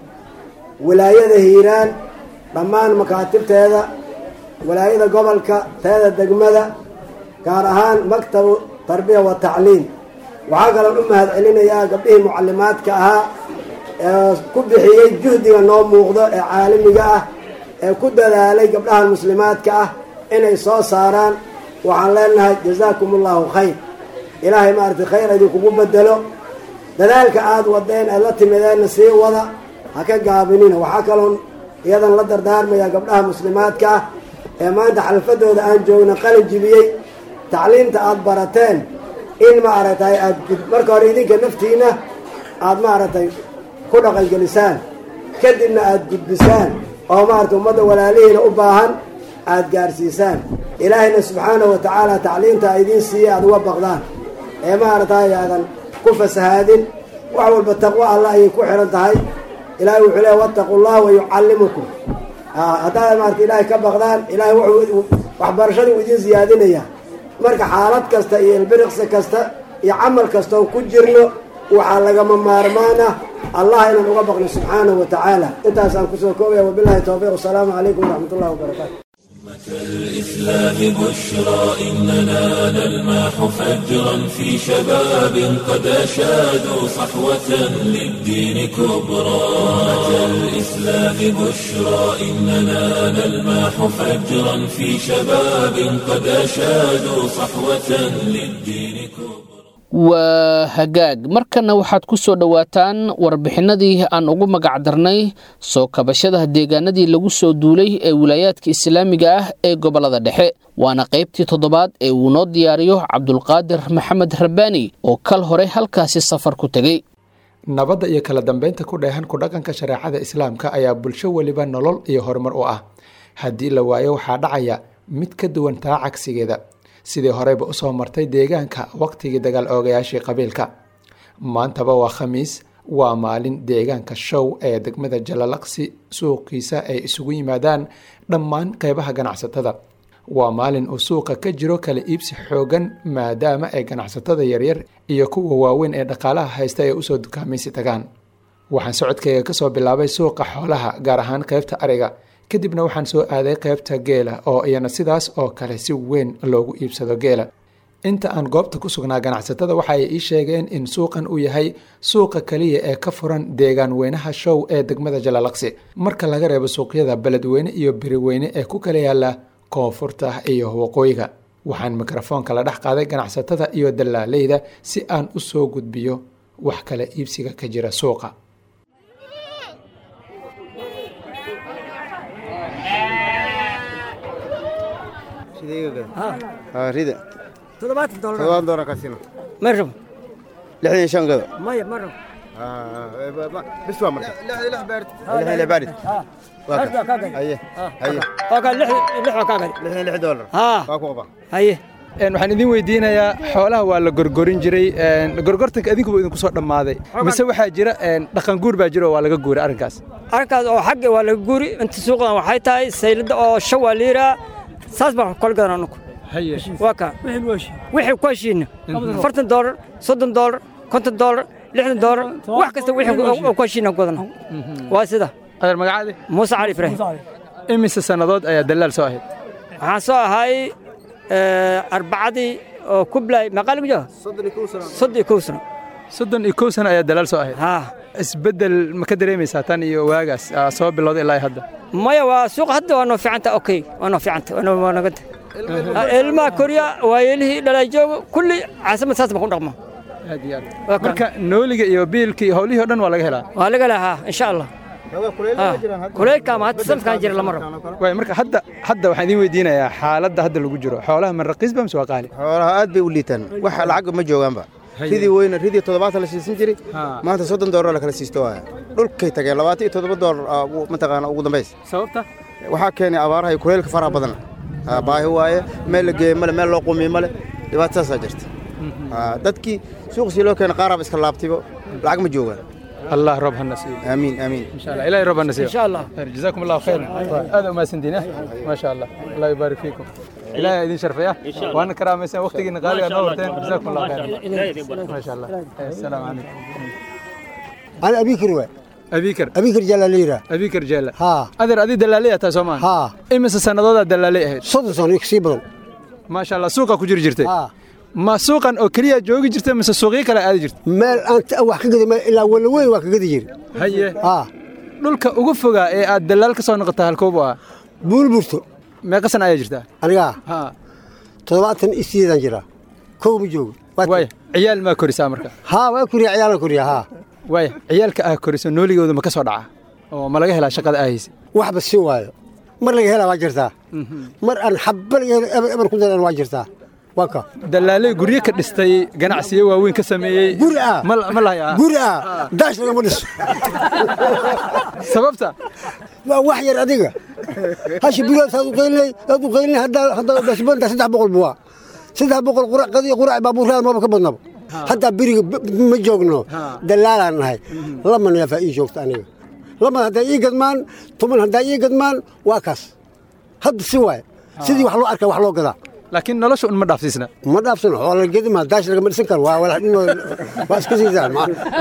ولاية هيران dhammaan makaatibteeda walaayada gobolka teeda degmada gaar ahaan maktabu tarbiya wa tacliim waxaa kaloon u mahad celinayaa gabdhihii mucalimaadka ahaa ee ku bixiyey juhdiga noo muuqdo ee caalamiga ah ee ku dadaalay gabdhahan muslimaadka ah inay soo saaraan waxaan leenahay jazaakum allahu khayr ilaahay maaragtay khayr idinkugu bedelo dadaalka aada wadeen aad la timideenna sii wada ha ka gaabinina waxaa kaloon iyadan la dardaarmayaa gabdhaha muslimaadka ah ee maanta xalfadooda aan joogna qalin jibiyey tacliimta aada barateen in maaragtay aad marka hore idinka naftiina aada maaragtay ku dhaqangelisaan kadibna aada gudbisaan oo maaragtay ummadda walaalihiina u baahan aada gaarsiisaan ilaahayna subxaanahu wa tacaala tacliimta idiin siiya aada uga baqdaan ee maaragtay aadan ku fasahaadin wax walba taqwo allah ayay ku xihan tahay ilaahay wuxuu leeya wattaqu llah wayucallimukum haddaad maarata ilaahay ka baqdaan ilaahay wuxuu waxbarashadii uu idiin siyaadinaya marka xaalad kasta iyo ilbiriqsi kasta iyo camal kastoon ku jirno waxaa lagama maarmaan ah allah inaan uga baqno subxaanahu wa tacaala intaasaan kusoo koobaya wabilahi towfiiq wasalaamu calaykum waraxmat ullahi wabarakaatu الإسلام بشرى إننا نلمح فجرا في شباب قد أشادوا صحوة للدين كبرى الإسلام بشرى إننا نلمح فجرا في شباب قد أشادوا صحوة للدين كبرى waa hagaag markana waxaad ku soo dhowaataan warbixinadii aan ugu magacdarnay soo kabashada deegaanadii lagu soo duulay ee wilaayaadka islaamiga ah ee gobolada dhexe waana qaybtii toddobaad ee uu noo diyaariyo cabdulqaadir maxamed rabbaani oo kal hore halkaasi safar ku tegey nabadda iyo kala dambeynta ku dheehan ku dhaqanka shareecada islaamka ayaa bulsho weliba nolol iyo horumar u ah haddii la waayo waxaa dhacaya mid ka duwan taa cagsigeeda sidii horeyba usoo martay deegaanka waqtigii dagaal oogayaashii qabiilka maantaba waa khamiis waa maalin deegaanka show ee degmada jalalaqsi suuqiisa ay isugu yimaadaan dhammaan qeybaha ganacsatada waa maalin uu suuqa ka jiro kala iibsi xoogan maadaama ay ganacsatada yaryar iyo kuwa waaweyn ee dhaqaalaha haysta ay usoo dukaamaysi tagaan waxaan socodkayga kasoo bilaabay suuqa xoolaha gaar ahaan qeybta ariga kadibna waxaan soo aaday qeybta geela oo iyana sidaas oo kale si weyn loogu iibsado geela inta aan goobta ku sugnaa ganacsatada waxa ay ii sheegeen in suuqan uu yahay suuqa kaliya ee ka furan deegaan weynaha show ee degmada jalalaqsi marka laga reebo suuqyada beledweyne iyo beriweyne ee ku kala yaala koonfurta iyo waqooyiga waxaan mikrofoonka la dhex qaaday ganacsatada iyo dallaaleyda si aan u soo gudbiyo wax kala iibsiga ka jira suuqa rida toddobaatan doolar toddobaatan doolar ka siina ma rabo lixdan iyo shan gado maya ma rabo bis waa marka lixdan lix baarid waa ka haye haye waa kaa lix lix waa kaa gadi lixdan lix doolar haa waa ku qaba haye waxaan idin weydiinayaa xoolaha waa la gorgorin jiray gorgortanka idinkuba idinku soo dhammaaday mise waxaa jira dhaqan guur baa jira oo waa laga guuray arrinkaas arrinkaas oo xagga waa laga guuri inta suuqdan waxay tahay saylada oo shan waa liiraa saas baan kala gadan anugu waa kaa wixii ku heshiina afartan doolar soddon doolar konton doolar lixdan doolar wax kasta wixii ku heshiina gadana waa sida adeer magacaadi muuse cali ibraahim imise sannadood ayaa dalaal soo ahayd waxaan soo ahay arbacadii oo kublay maqaali mujo soddon iyo kow sano soddon iyo kow sano ayaa dalaal soo ahayd haa isbeddel ma ka dareemaysaa tan iyo waagaas soo bilowday ilaa hadda maya waa suuqa hadda waa noo fiicanta okay waa noo fiicanta waa noganta ilmaha koriya waayelihii dhalay joogo kulli caasimad saas baan ku dhaqma aad iyo aad marka nooliga iyo biilka iyo howlihii o dhan waa laga helaa waa laga helaa haa insha allah kuleylka ama hadda sanadkan jira lama rabo waay marka hadda hadda waxaan idiin weydiinayaa xaaladda hadda lagu jiro xoolaha ma raqiis ba mise waa qaali xoolaha aad bay u liitaan wax lacag ma joogaanba ridii weyne ridii toddobaatan la siisan jiray maanta soddon doolar la kala siisto waaya dhulkay tageen labaatan iyo toddoba doolar mataqaana ugu dambays sababta waxaa keenay abaaraha iyo kuleylka faraha badan Ah, baahi waaye meel la geeye male meel loo qumiye male dhibaatadaasaa jirta Ah, dadkii suuqsii loo keenay qaaraaba iska laabtibo lacag ma joogaan allah roob hana siiyo aamiin aamiin insha allah ilahay roob hana siiyo Insha Allah. jazakum allahu khayr aad u mahadsantiin eh ma sha allah allah yubaarik fiikum ilahay idin sharfaya waana karaamaysan waqtigiina qaaliga noo horteen jazakum allahu khayr ma sha allah assalaamu calaykum أنا أبيكر وين أبيكر أبيكر جلاليرة أبيكر جالا ها أدر أدي دلالية تا سومان ها إمس سنة دلالية أهد صدق صدق يكسي بدن ما شاء الله سوقا كجر جرتي ها ما سوقا أو كليا جوجي جرتي مس سوقي كلا أدي جرتي مال أنت أوح كذا ما إلا ولا وين واك كذا جير هي ها dhulka ugu fogaa ee aad dalaal ka soo noqotay halkoobu ah buulburto meeqa sana ayaa jirtaa aniga ha toddobaatan iyo sideedan jira kow ma joogo waay ciyaal maa korisaa marka haa waa kuriya ciyaalan kuriya haa waay ciyaalka aa koriso nooligooda ma ka soo dhaca oo ma laga helaa shaqada aa haysa waxba si waayo mar laga helaa waa jirtaa mar aan xabba laga helo eber eber ku daran waa jirtaa waa ka dalaaley guryo ka dhistay ganacsiyo waaweyn ka sameeyey guri ah ma ma lahayaa guri ah daash lagama dhiso sababta waa wax yar adiga hashi bilood saad u qaylinay saad u qaylinay haddaa haddaa dasbanta saddex boqol buwaa saddex boqol qurac qadiya qurac baabuurada maba ka badnaba haddaa beriga ma joogno dalaalaan nahay lama neefaa ii joogta aniga lama haddaa ii gadmaan tuman haddaa ii gadmaan waa kaas hadda si waaye sidii wax loo arkaa wax loo gadaa laakiin nolosha un ma dhaafsiisna ma dhaafsano oo la gedi maa daash lagama dhisan karo waa walax dhinoo waa iska siisaan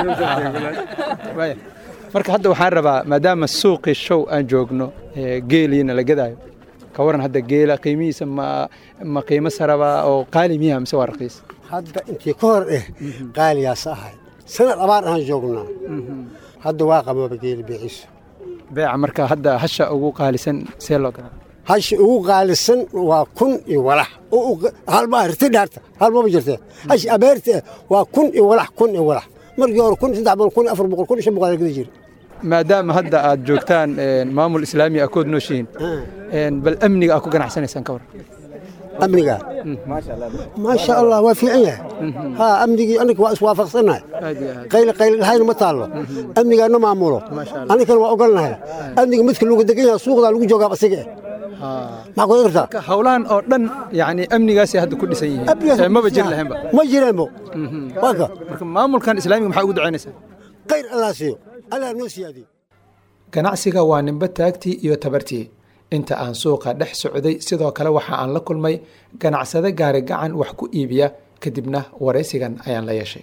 waaya marka hadda waxaan rabaa maadaama suuqii show aan joogno ee geeliina la gadaayo ka waran hadda geela qiimihiisa ma ma qiimo saraba oo qaali miyaha mise waa raqiis hadda intii ka hor eh qaaliyaas ahay sanad abaar aan joognaa hadda waa qababa geeli beeciisu beeca marka hadda hasha ugu qaalisan see loo gadaa hashi ugu qaalisan waa kun iyo walax halma riti dhaarta halmaba jirte hashi abeerta eh waa kun iyo walax kun iyo walax markii hore kun saddex boqol kun iyo afar boqol kun iyo shan boqol gada jiri maadaama hadda aad joogtaan maamul islaami akood nooshihiin bal amniga aad ku ganacsanaysaan ka waran amniga maasha allah waa fiican yahay ha amnigii aniga waa iswaafaqsannahay qayli qayli dhahayna ma taallo amnigaana maamulo anigana waa ogolnahay amniga midka lagu degan yahay suuqdaa lagu joogaa asiga eh maxaa ku kartaa marka howlahan oo dhan yani amnigaasay hadda ku dhisan yihiin ee maba jiri lahaynba ma jireenbo waa ka marka maamulkan islaamiga maxaa ugu ducaynaysaa khayr allah siiyo allah noo siyaadiyo ganacsiga waa nimbe taagtii iyo tabartii inta aan suuqa dhex socday sidoo kale waxa aan la kulmay ganacsade gaari gacan wax ku iibiya kadibna waraysigan ayaan la yeeshay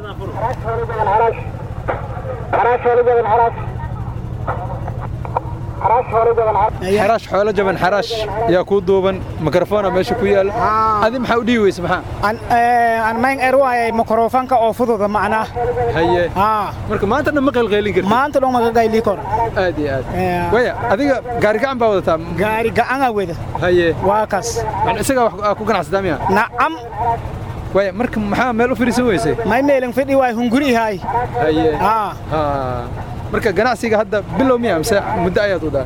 xaraash xoolo jaban xaraash yaa kuu duuban mikrofona meesha ku yaala adi maxaa u dhiibi weyse maxaa aan mayn erwaayay mikrofonka oo fududa macnaa haye marka maanta dhan ma qaylqaylin karti maanta dhan ma qayli karo aad iyo aad waya adiga gaari gacan baa wadataa gaari gacan aa wada haye waa kaas isagaa wax ku ganacsataa miya nacam waya marka maxaa meel u fadhiisan weysay may meelan fadhi waay hunguri haay haye marka ganacsiga hadda bilow miya mise muddo ayaad wadaa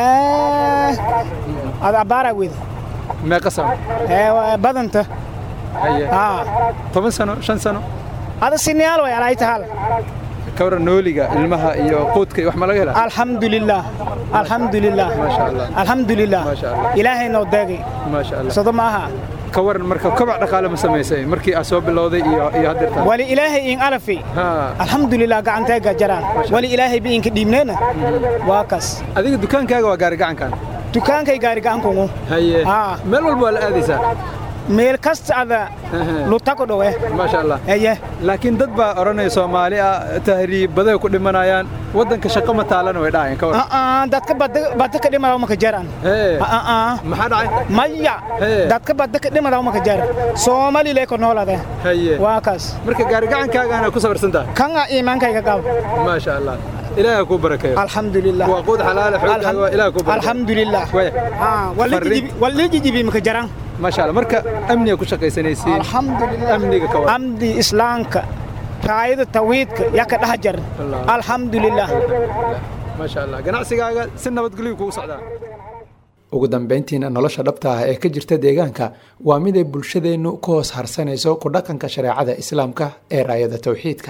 ad abaaraa weda meeqa sano badanta haye toban sano shan sano ada siniyaal way alay tahal ka waran nooliga ilmaha iyo quudka iyo wax ma laga helaa alxamdulilah alxamdulilah maasha allah alxamdulilah maasha allah ilaahay noo deegay maasha allah sodo maaha ka waran marka kobac dhaqaale ma samaysay markii aad soo bilowday iyo iyo haddeertaan wali ilaahay in alafi alxamdulilah gacanteega jaraan wali ilaahay bi inka dhiibneena waa kas adiga dukaankaaga waa gaari gacankan dukaankay gaari gacankungu haye meel walba waa la aadaysaa meel kasta ada lutako dhowe maasha allah eye laakiin dad baa odhanaya soomaali ah tahriibaday ku dhimanayaan waddanka shaqo ma taalana way dhahayaan ka waran dadka badda ka dhimadaw maka jaraan maxaa dhacay maya dadka badda ka dhimadaw maka jaran soomali lee ko noolade haye waa kaas marka gaari gacankaagaana ku sabarsan tahay kanga iimaankayga qab maasha allah ilaaha kuu barakeeyo alxamdulilah waa quud xalaale xoogaaga waa ilaah kuu barakeeyo alxamdulilah wali jijibi maka jaraan maasha allah marka amniga ku shaqaysanaysiin alxamdulilah amniga ka waran amdi islaamka raayada tawhiidka yaa ka dhex jaran alxamdulilah maasha allah ganacsigaaga si nabadgelyo kugu socdaa ugu dambayntiina nolosha dhabta ah ee ka jirta deegaanka waa mid ay bulshadeennu ku hoos harsanayso ku dhaqanka shareecada islaamka ee raayada tawxiidka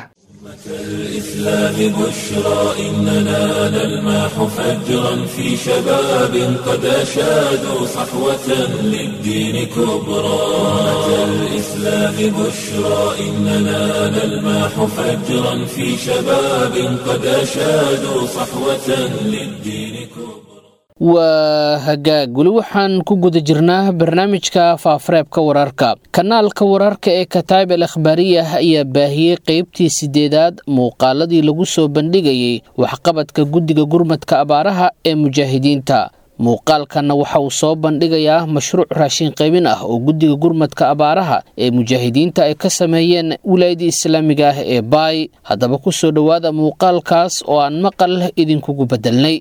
الإسلام بشرى إننا نلمح فجرا في شباب قد أشادوا صحوة للدين كبرى أمة الإسلام بشرى إننا نلمح فجرا في شباب قد أشادوا صحوة للدين كبرى waa hagaag weli waxaan ku guda jirnaa barnaamijka faafareebka wararka kanaalka wararka ee kataib al akhbaariyah ayaa baahiyey qeybtii sideedaad muuqaaladii lagu soo bandhigayey waxqabadka guddiga gurmadka abaaraha ee mujaahidiinta muuqaalkanna waxa uu soo bandhigayaa mashruuc raashin qaybin ah oo guddiga gurmadka abaaraha ee mujaahidiinta ay ka sameeyeen wilaayadii islaamiga ah ee baay haddaba ku soo dhowaada muuqaalkaas oo aan maqal idinkugu beddelnay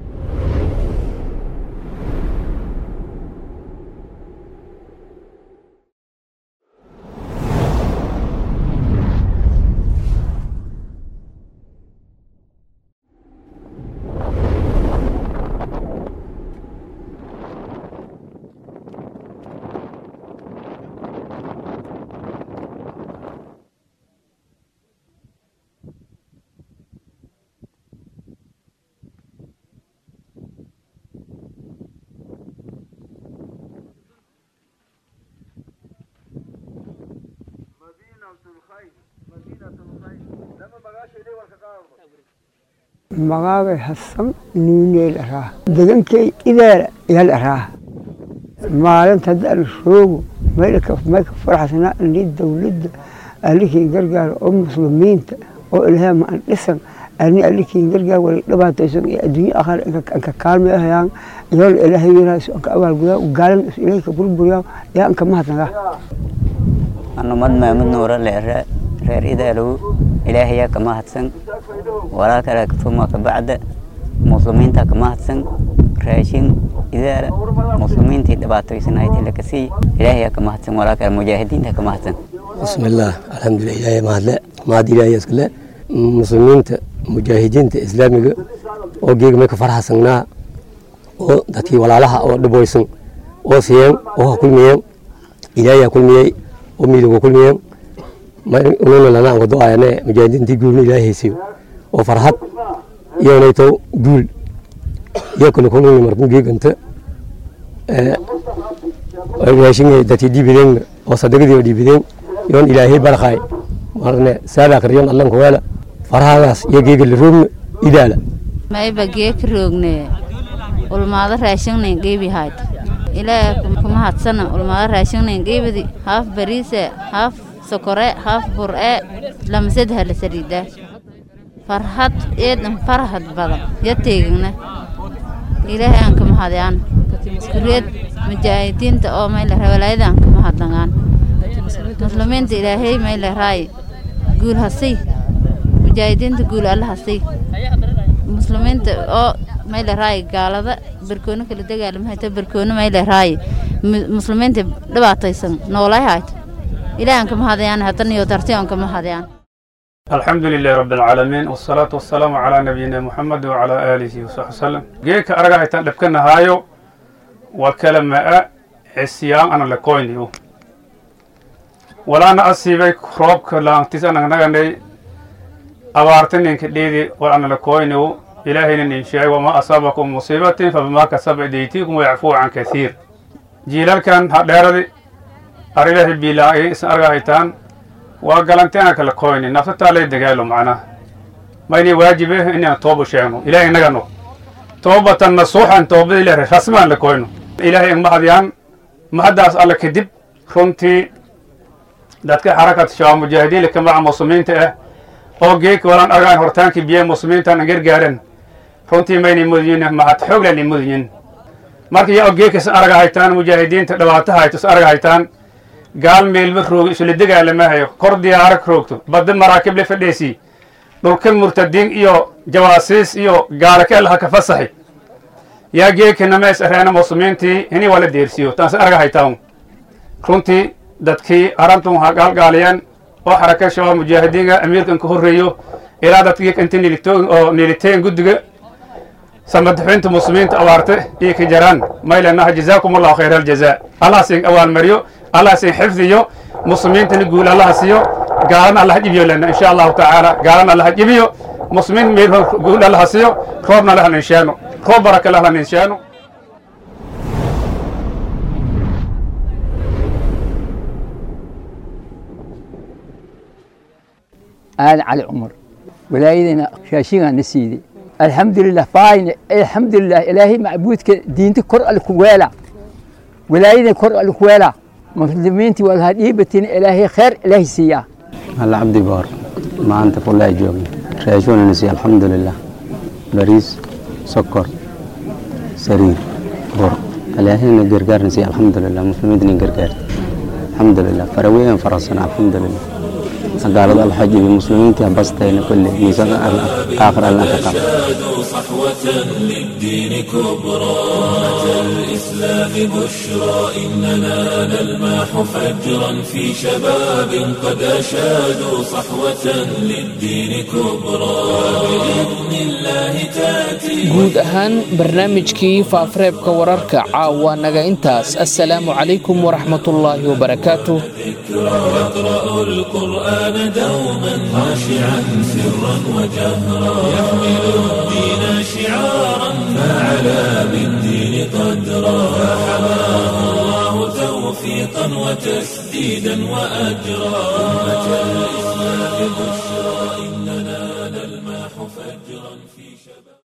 magaaga hasan nuuneel araa degankay ideela yal araa maalinta hadda ala roogo mayka faraxsanaa ali dowladda alikiin gargaara oo muslimiinta oo ilaahay ma an dhisan ani alikiin gargaar wala dhibaataysan iyo adduunye akhar anka kaalmay ahayaan iyool ilaahay yaraaso anka abaalgudaa gaalan ilaahay ka burburiyaa yaa anka mahadnaga anumad maamud nuura leere reer idaalow ilaahayaa ka mahadsan walaa kale tuma ka bacda muslimiinta ka mahadsan raashin idaala muslimiintii dhibaatoysanayd laka sii ilaahayaa ka mahadsan walaa kale mujaahidiinta ka mahadsan bismillaah alxamdulilah ilaahay mahadle mahad ilaahay iskale muslimiinta mujaahidiinta islaamiga oo geega may ka farxasanaa oo dadkii walaalaha oo dhiboysan oo siiyeen oo ha kulmiyeen ilaahay ha kulmiyey oo miidiga kulmiyeen ununa lana anka do-ayane mujaahidiintii guulna ilaahay haysiyo oo farxad iyonayto guul iyo kale kulmini markuu geeganta raashinga dadkii dhiibideen oo sadagadii oo dhiibideen yoon ilaahay barqaay marne saadaakar yoon allanka weela farahadaas iyo geega la roogna idaala mayba geeka roogne ulmaado raashingnayn geebi hayd ilaaha kuma hadsana ulmaado raashingnayn geebidi haaf bariise haaf sokore haaf bur'e lamasad hala saliida farhad eedan farhad badan ya teegina ilaahay aan kama hadyaan kureed mujaahidiinta oo mayla walaayada aan kama hadlangaan muslimiinta ilaahay mayla raay guul hasay mujaahidiinta guul alla hasay muslimiinta oo mayla raay gaalada barkoona kala dagaalamahayta barkoona mayla raay muslimiinta dhibaataysan noolay hayto إلهي كما هذا يعني هتني وترتيهم كما هذا يعني الحمد لله رب العالمين والصلاة والسلام على نبينا محمد وعلى آله وصحبه وسلم جيك أرجع يتلبكنا هايو وكلمة عسيان أنا لكوينيو ولا أنا أسيبك خروب كلام تسأنا نغني أبارتن إنك ليدي وأنا لكوينيو إلهي إن شاء وما أصابكم مصيبة فبما كسب أيديكم ويعفو عن كثير جيلال كان هذا arilahi biilaa'i is argahaytaan waa galanteena kala koyni naftataa lay dagaalo macnaha mayni waajibe inaan tooba sheegno ilaahay nagano toobatan nasuuxan toobada ilaahay rasmaan la koyno ilaahay mahadiyaan mahaddaas alle kadib runtii dadka xarakat shabaab mujaahidiin kamaca muslimiinta ah oo geeka walaan argaan hortaankii biyaha muslimiintan an gargaaran runtii mayni mudiyin mahad xooglan mudiyin marka yaa geeka is argahaytaan mujaahidiinta dhibaato hayto is argahaytaan gaal meelba roogo isla dagaalamahayo kor diyaarag roogto badda maraakiib la fadheesii dhulka murtadiin iyo jawaasiis iyo gaalaka allaha ka fasaxi yaa geekana mees areena muslimiintii ini waa la deersiyo taas arga haytaan runtii dadkii arantun ha gaalgaaliyaan oo xaraka shabaab mujaahidiinga amiirkan ka horreeyo ilaa dadkii inta nilitoogin oo niliteen guddiga samadaxinta muslimiinta abaarte iyo ka jaraan maylanaha jazaakum allahu khayra aljazaa allah siin abaalmariyo allah siin xifdiyo muslimiintana guul allaha siiyo gaalana allaha jibiyo lena insha allahu tacaala gaalana allaha jibiyo muslimiin meel guul allaha siyo roobna allaha ninsheeno roob baraka allaha ninsheeno aadan cali cumar walaayadayna raashingaana siiday alxamdulilah baayne alxamdulilah ilaahay macbuudka diinta kor alle ku weela walaayadan kor alle ku weela muslimiintii waa lahaa dhiibatina ilaahay kheer ilaahay siiyaa alla cabdi boor maanta kullaa joogna raashinana siiya alxamdulilah bariis sokor sariir bur ilaahayna gargaarna siiya alxamdulilah muslimiintana gargaarta alxamdulilah faraweyn farasana alxamdulilah gaalada alxajibi muslimiintii bastayna kulle miisada aakhir alla ka qaba شادوا صحوة للدين كبرى أمة الإسلام بشرى إننا نلمح فجرا في شباب قد أشادوا صحوة للدين كبرى بإذن الله تأتي guud ahaan barnaamijkii faafareebka wararka caawa naga intaas assalaamu calaykum waraxmatullaahi wabarakaatuh يقرأ القرآن دوما خاشعا سرا وجهرا يحمل الدين شعارا فعلى بالدين قدرا فحماه الله توفيقا وتسديدا وأجرا أمة الإسلام بشرى